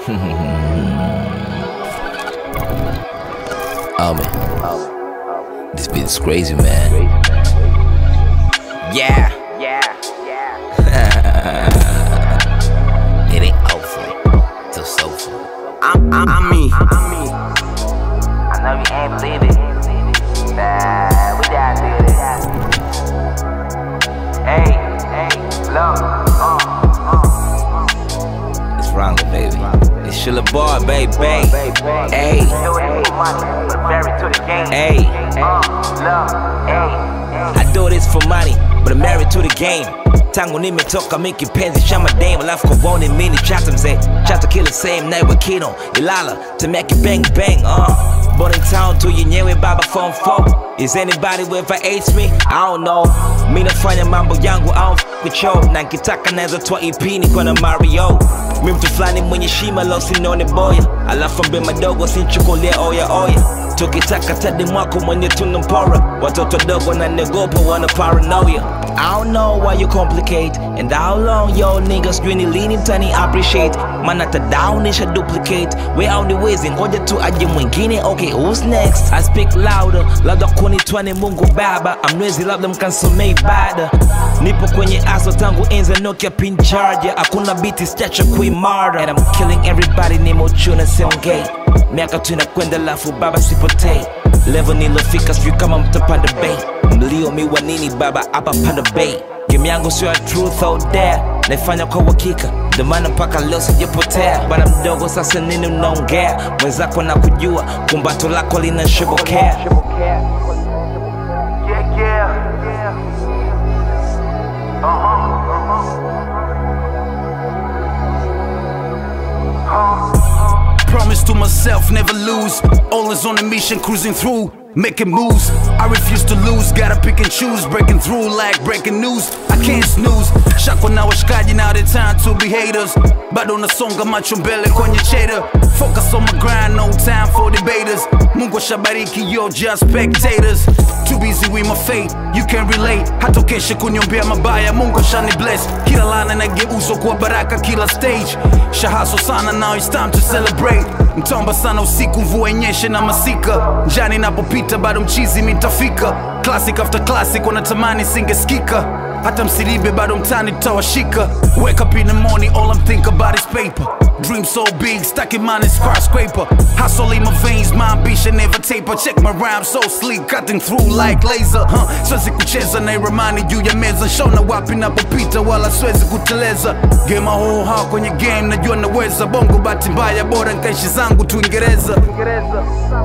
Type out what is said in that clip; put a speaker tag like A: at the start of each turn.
A: Oh man, this beat is crazy, man. Yeah,
B: Yeah, yeah.
A: it ain't over till soulful.
B: I'm, I'm, I'm me. I'm me. I know you ain't believe it. Nah, we down to this. Hey, hey, look, uh, uh.
A: It's Rongo, baby. It's Shilla Bar, baby. Hey,
B: Married to the game.
A: hey.
B: Uh, look, hey,
A: I do this for money, but I'm married to the game. Tangu nimetoka mikipenzi cha mademu alafu kuone mini chata mzee chata kila same naye wakino ilala temeke bang bang uh. Born in town tu yenyewe baba form 4 Is anybody ever hates me? I don't know Mi nafanya mambo yangu I don't f with yo Na nkitaka naweza toa EP niko na Mario Mi mtu fulani mwenye shima lo sinone boya Alafu mbe madogo sinchukulie oya oya tukitaka tadi mwako mwenye tuna mpora watoto dogo na negopa wana paranoia I don't know why you complicate And how long yo niggas really leaning tani appreciate Man hata down isha duplicate We only wezi ngoja tu aje mwingine Okay who's next I speak louder labda kunitwani mungu baba amnwezi labda mkansomei bada nipo kwenye aso tangu enza nokia pin charger hakuna biti stacha kuimara And I'm killing everybody nimo chuna seongei miaka tu inakwenda lafu baba sipotei level nilofika sijui kama mtapanda bei mlio mi wa nini baba hapa panda bei game yangu sio ya truth or dare naifanya kwa uhakika ndio maana mpaka leo sijapotea bana mdogo sasa nini unaongea mwenzako na kujua kumbato lako linashobokea
B: yeah, yeah. Uh-huh, uh-huh.
C: Promise to myself, never lose. Always on a mission, cruising through, making moves. I refuse to lose, gotta pick and choose. Breaking through like breaking news. I can't snooze. Shako na washikaji, now the time to be haters. Bado nasonga macho mbele kwenye cheddar. Focus on my grind, no time for debaters. Mungu shabariki, yo, just spectators. Too busy with my fate, you can relate. Hata keshe kuniombea mabaya, Mungu shani bless. Kila lana nageuzwa kuwa baraka kila stage. Shahaso sana, now it's time to celebrate. Mtomba sana usiku, mvua inyeshe na masika. Njani napopita bado mchizi mitafika. Classic after classic, wanatamani singesikika. Hata msilibe bado mtani tutawashika. Wake up in the morning, all I'm think about is paper. Dream so big, stuck in mine is skyscraper. Hustle in my veins, my ambition never taper. Check my rhyme so sleek, cutting through like laser. Huh? Siwezi kucheza na ramani juu ya meza, shona wapi napopita, wala siwezi kuteleza. Game my whole heart kwenye game, najua naweza. Bongo bahati mbaya, bora nkaishi zangu tu Uingereza.